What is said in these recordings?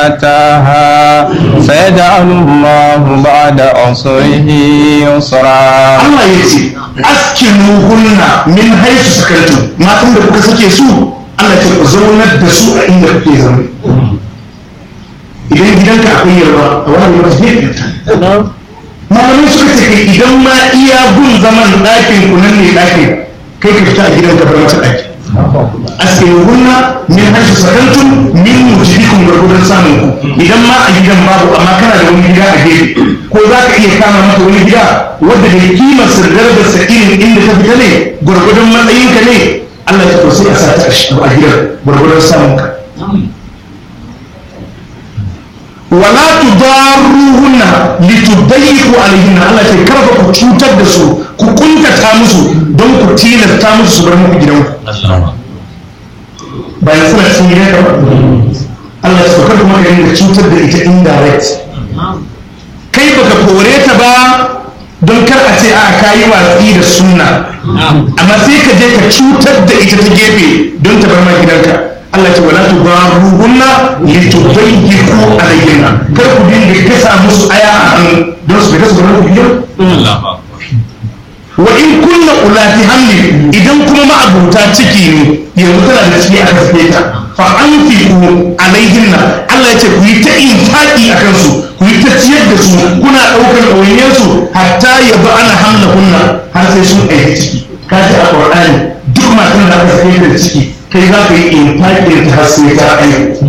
أتاها سيجعل الله بعد عسره يسرا Allah ya ce askinu hunna min haisu sakantu matan da kuka sake su Allah ya ce ku zaunar da su a inda kuke zaune idan gidanka akwai yarwa a wani yarwa zai fita malamai suka ce kai idan ma iya gun zaman ɗakin ku nan ne ɗakin kai ka fita a gidanka bar mata ɗaki askinu hunna min haisu sakantum min mujibikum gwargwadon samun ku idan ma a gidan babu amma kana da wani gida a gefe ko za ka iya kama mata wani gida wadda da kimar sirgar da sa'irin inda ta fita ne gwargwadon matsayinka ne Allah ya tausayi a sata a gidan gwargwadon samun ka wala tudarruhunna litudayyiqu alayhinna Allah ce karfa ku cutar da su ku kuntata musu don ku tilasta musu su bar muku gidanku bayan suna cikin gidan ka ba Allah ya saukar kuma ka dinga cutar da ita indirect kai baka kore ta ba don kar a ce a kayi watsi da sunna amma sai ka je ka cutar da ita ta gefe don ta bar ma gidanka Allah ce wala tudaruhunna litudayyiqu alayhinna kar ku dinga gasa musu aya a hannu don su fita su bar muku gidan wa in kunna ulati hamli idan kuma ma'abuta ciki ne yanzu tana da ciki aka sake ta fa anfiqu alaihinna Allah ya ce ku yi ta infaqi a kansu ku yi ta ciyar da su kuna daukar ɗawainiyar su hatta ya ba ana hamla kunna har sai sun aiki ciki ka ji a Qur'ani duk matan da aka sake da ciki kai za ka yi infaqi ta har sai ta aiki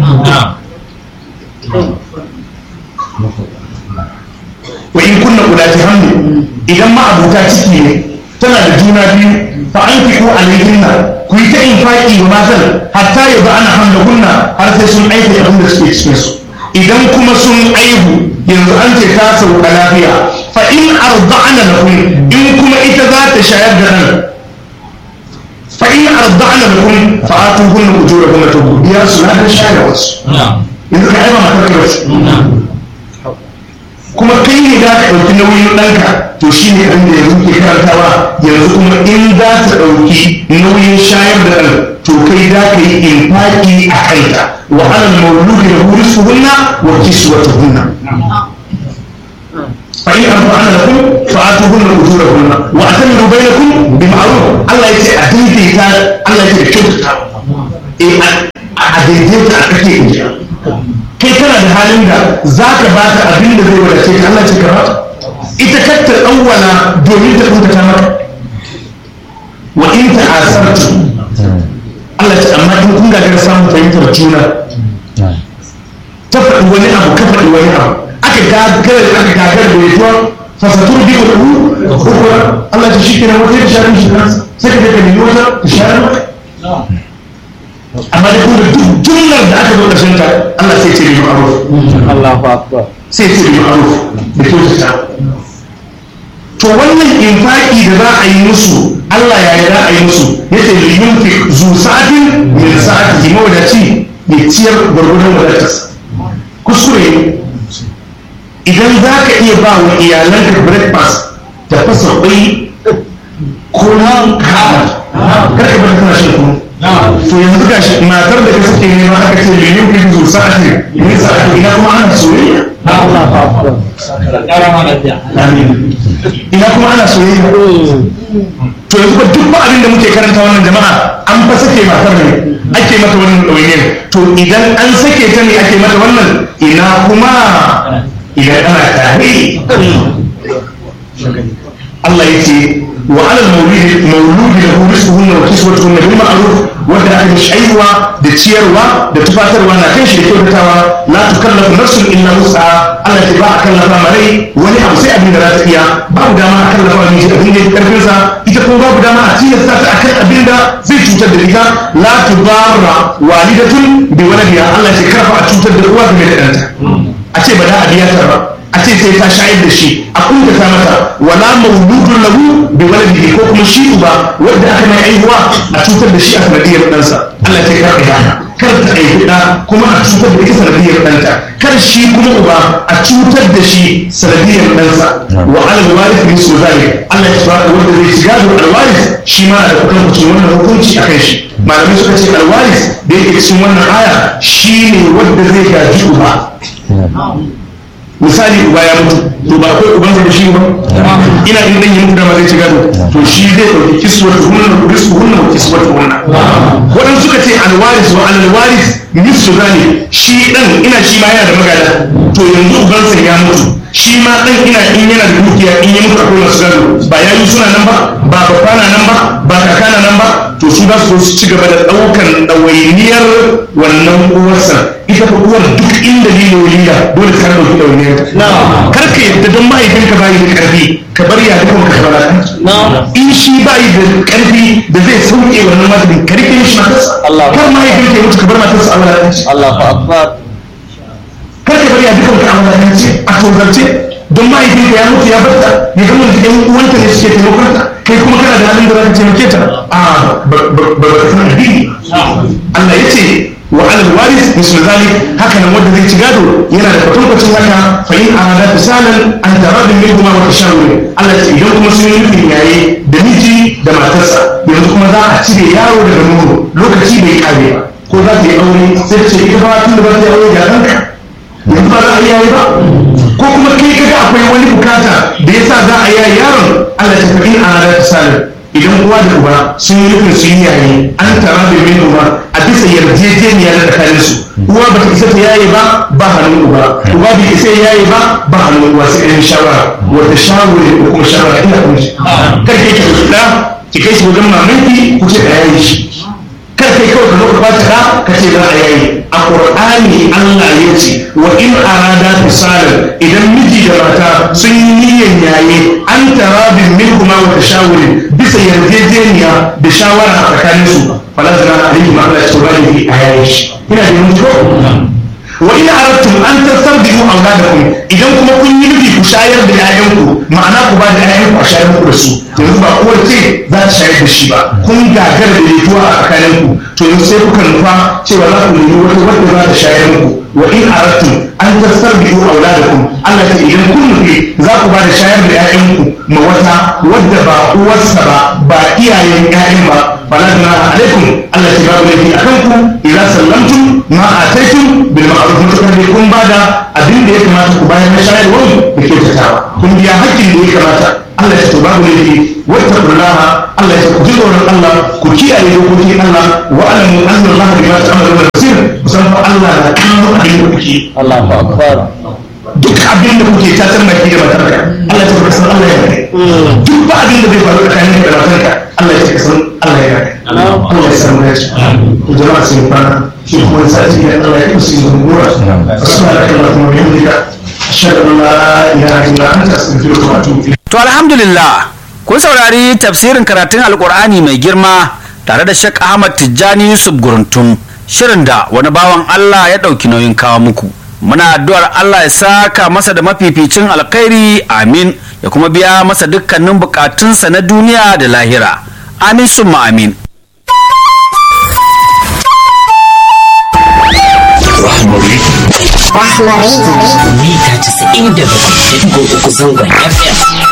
wa in kunna ulati hamli idan ma abuta ciki ne tana da juna biyu fa an fi ko alaihinna ku yi ta infaki wa matan hatta ya ba ana hamlahunna har sai sun aika abin da suke cikin su idan kuma sun aihu yanzu an ce ta sauka lafiya fa in arda'ana lakum in kuma ita za ta shayar da nan fa in arda'ana lakum fa atuhunna ujurahunna to biya su na da shayarwa su yanzu ka aiba matar ka wasu kuma kai ne za ka ɗauki nauyin ɗanka to shi ne ɗan da yanzu ke karantawa yanzu kuma in za ta ɗauki nauyin shayar da ɗan to kai za ka yi infaki a kanta wa alal mauludi da huri su hunna wa kisu wata hunna fa in arba'ana lakum fa atuhunna ujurahunna wa atamiru bainakum bi ma'ruf Allah ya ce a daidaita Allah ya ce da kyautata eh a daidaita a kake injiya kai kana da halin da za ka ba ta abin da zai wadace ka Allah ce ka ba ita katta ɗauwala domin ta kuka ta maka wa in ta asartu Allah ce amma in kun gagara samun fahimtar juna ta faɗi wani abu ka faɗi wani abu aka gagara aka gagara da yajuwa fasatur bi wa ɗu ukura Allah ce shi kenan wata ya share shi kansa sai ka je ka nemi wata ta share maka amma da kuma duk jumlar da aka zo ƙarshen ta Allah sai ce bi ma'ruf Allahu akbar sai ce bi ma'ruf da kyautata to wannan infaki da za a yi musu Allah ya yi za a yi musu yace li yunfiq zu sa'atin min sa'atihi mawdaci ya ciyar gwargwadon wadatarsa kuskure ne idan za ka iya ba wa iyalanka breakfast da fasa kwai ko na kama kar ka bar kana shan kunu to yanzu ga shi matar da ka suke nema aka ce da yin bin zuwa sa'ati yin sa'ati ina kuma ana soyayya Amin. ina kuma ana soyayya to yanzu ba duk ba abin da muke karanta wannan jama'a an fa sake matar ne ake mata wannan ɗawainiyar to idan an sake ta ne ake mata wannan ina kuma idan ana tare Allah ya ce wa alal maulidi mauludi da hu rizquhunna wa kiswatuhunna bil ma'ruf wanda aka yi shayarwa da ciyarwa da tufatarwa na kan shi da kyautatawa la tukallafu nafsun illa wus'aha Allah ta ba a kallafa marai wani abu sai abin da za ta iya babu dama a kallafa miji abin da ya karfin sa ita kuma babu dama a tilasta ta akan abin da zai cutar da ita la tudarra walidatun bi waladiha Allah ya karfa a cutar da uwa game da ɗanta a ce ba da a biya ta ba a ce sai ta shayar da shi a kuntata mata wala mauludun lahu bi waladihi ko kuma shi uba wanda aka mai aihuwa a cutar da shi a sanadiyar ɗansa Allah ya kar ka haka kar ta aihi ɗa kuma a cutar da ita sanadiyar ɗanta kar shi kuma uba a cutar da shi sanadiyar ɗansa wa alal warith min zalik Allah ya tsara wanda zai shiga da alwarith shi ma da kukan kucin wannan hukunci akan shi malamai suka ce alwaris da yake cikin wannan aya shine wanda zai gaji uba misali uba ya mutu to ba akwai uban da shi ba ina in dan yi mutu da ma zai ci gado to shi zai dauki kiswatu hunna risku hunna wa kiswatu hunna wadan suka ce alwaris wa alwaris nisfu zani shi dan ina shi ma yana da magada to yanzu uban sa ya mutu shi ma dan ina in yana da dukiya in ya mutu akwai masu gado ba ya yi suna nan ba ba babba na nan ba ba kaka na nan ba to su za su zo su ci gaba da daukan ɗawainiyar wannan uwarsa ita fa uwar duk inda liloli da dole ka dauki ɗawainiyar kar ka yadda don mahaifinka bayi da karfi ka bar ya dukkan ka fara in shi bayi da karfi da zai sauke wannan mahaifin ka rike shi matarsa kar mahaifinka ya mutu ka bar matarsa a wulaƙanci Allahu akbar kar ka bar ya dukkan ka a wulaƙanci a tozarce don mahaifinka ya mutu ya barta ya gama da ɗan uwanta ne suke taimakon ta kai kuma kana da halin da za ka taimake ta a ba ba ka san addini Allah ya ce wa alal waris misal zalik haka nan wanda zai ci gado yana da kwatankwacin haka fa in arada fisalan an taradin min kuma wata shawari Allah ya ce idan kuma sun yi nufin yaye da miji da matarsa yanzu kuma za a cire yaro daga nono lokaci bai kare ba ko za ta yi aure sai ta ce ita ba tun da ba ta yi aure ga ɗanka yanzu ba za a yaye ba ko kuma kai kaga akwai wani bukata da yasa za a yaye yaron Allah ya tafi in arada fisalan idan uwa da uba sun yi nufin su yi yayi an tara da min uba a bisa yarjejeniya na tsakanin su uwa ba ta isa ta yaye ba ba hannun uba uba bai isa ya yaye ba ba hannun uwa sai ɗan shawara wata shawara ko kuma shawara ina kuma shi kar ke ki da ki kai shi wajen mamanki ku ce da yayi shi kar kai kawai ka zo ka bata da ka ce za a yayi a qur'ani Allah ya ce wa in arada fisalan idan miji da mata sun yi niyyar yaye an tarabin min kuma wa tashawurin bisa yarjejeniya da shawara a tsakanin su falazana alaihi ma Allah ya ce wani a yayi shi ina da mutu wa in aradtum an tastarbihu auladakum idan kuma kun yi nufi ku shayar da 'ya'yanku ma'ana ku ba da 'ya'yanku a shayar muku da su yanzu ba uwar ce za ta shayar da shi ba kun gagara da letuwa a tsakaninku to yanzu sai kuka nufa cewa za ku nemi wata wadda za ta shayar muku wa in aradtum an tastarbihu auladakum Allah ta idan kun nufi za ku ba da shayar da 'ya'yanku ma wata wadda ba uwarsa ba ba iyayen 'ya'yan ba fala junaha alaikum Allah ta babu laifi akan ku idan sallamtum ma ataitum bil ma'ruf mutakar ne kun bada abin da ya kamata ku bayar na shayarwar da kyautatawa kun biya hakkin da ya kamata Allah ya ce babu laifi wata kullaha Allah ya ce ku ji tsoron Allah ku kiyaye dokokin Allah wa alamu anna Allah bima ta'maluna basir kusan fa Allah na kallon abin da kuke Allahu akbar duk abin da kuke ta san baki da matarka Allah ya ce san Allah ya gane duk ba abin da zai faru tsakanin da matarka Allah ya ce san Allah ya gane Allah ya san mu ya ce to jama'a sun fara shi kuma sati ya Allah ya kusa yin gura subhanaka allahumma wa bihamdika ashhadu an la ilaha illa anta astaghfiruka wa atubu ilayk To alhamdulillah kun saurari tafsirin karatun alkur'ani mai girma tare da Sheikh Ahmad Tijjani Yusuf Guruntum shirin da wani bawan Allah ya ɗauki nauyin kawo muku. Muna addu'ar Allah ya saka masa da mafificin alkhairi amin ya kuma biya masa dukkanin bukatunsa na duniya da lahira. Amin summa amin. Rahmari Rahmari. mita 97.3 zangon FM.